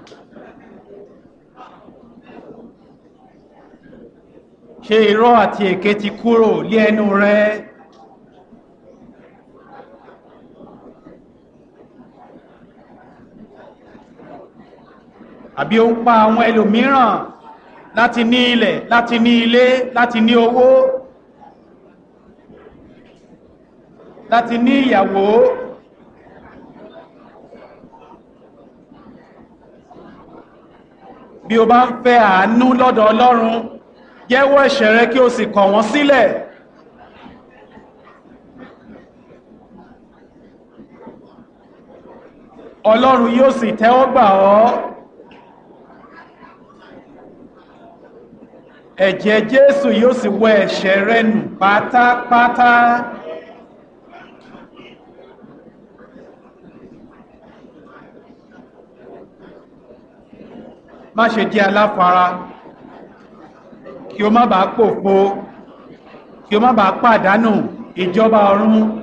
ṣé irọ́ àti èké ti kúrò lé ẹnu rẹ àbí ó ń pa àwọn ẹlòmíràn láti ní ilẹ̀ láti ní ilé láti ní owó láti ní ìyàwó bí o bá ń fẹ́ àánú lọ́dọ̀ Ọlọ́run jẹ́wọ́ ẹ̀ṣẹ̀ rẹ kí o sì kọ̀ wọ́n sílẹ̀ Ọlọ́run yóò sì tẹ́wọ́ gbà ọ́ ẹ̀jẹ̀ Jésù yóò sì wẹ ẹ̀ṣẹ̀ rẹ nù pátápátá má ṣe jẹ́ aláfara kí o má bàa pòfo kí o má bàa pàdánù ìjọba ọ̀run